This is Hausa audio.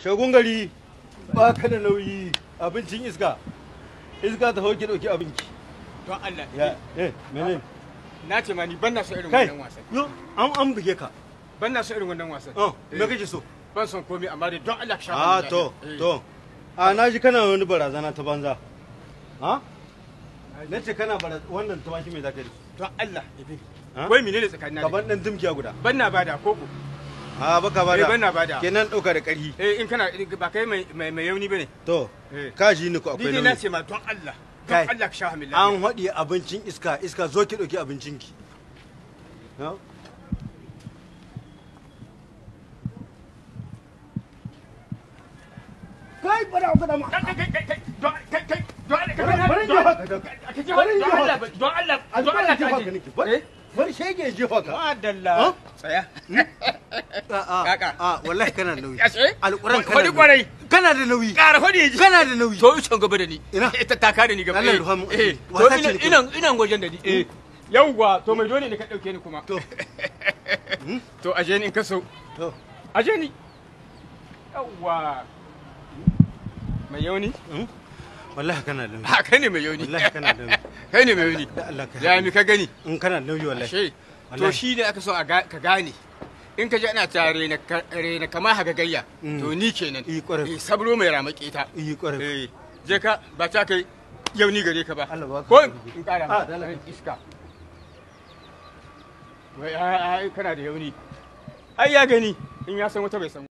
shagun gari ba ka da nauyi abincin iska iska ta hauki dauki abinci don Allah ya eh menene na ce ma ni ban na so irin kai wannan wasan yo an an buge ka ban na so irin wannan wasan oh Eh, me kake so ban son komai amma dai don Allah ka sha ah min to daɗi. Eh, to a na ji kana wani barazana ta banza ha na ce kana barazana wannan tumaki mai zaka yi don Allah ibi Ha? wai menene tsakanin na da gaban dan dimkiya guda ban na bada koko a baka Eh, bada ban na bada. kenan dauka da karhi eh in kana ba kai mai mai mai yauni bane to Eh. ka ji ni ko ni akwai dai na nauyi ce ma don Allah Kai. don Allah ka sha min an lafiya haɗi abincin iska iska zo ki ɗauki abincinki Ha? kai bada ku da ma kai kai kai kai don kai kai don Allah ka Bari- bari in jefa ka da- ka ji bari in don jefa Allah ka. don Allah an don Allah jefa ka ka ji nake bari bari shege jefa ka madalla Ha? tsaya a Kaka. a wallahi kana da nauyi Ashe? alquran kana Kwari da kwarai. nauyi kana da nauyi ƙara hodi ji kana da nauyi to can gaba da ni Ina? ita ta kare ni gaba Allah eh, ruha mu eh asiri. to Wasa ce ina da kai. ina ina gwajen da ni eh yawwa to mai dole ne ka dauke ni kuma to to aje ni in ka so to aje ni yawwa mai yauni hmm? wallahi kana da nauyi ha kai ne mai yauni wallahi kana da nauyi kai ne mai yauni da Allah ka ya mi ka gani in kana da nauyi wallahi ashe to Wallahi. shi ne aka so a ga- ka gane in ka ji ana ta rena ka- rena kama hagagayya Mm. to ni kenan Eh, ƙwarai. eh sabro mai ramake ta yi kwarai eh je ka ba ta kai yauni gare ka ba Allah ba ka ko sauki. in kara Ah, ma dala. iska wai ai ai, kana da yauni ai ya gani in ya san wata bai san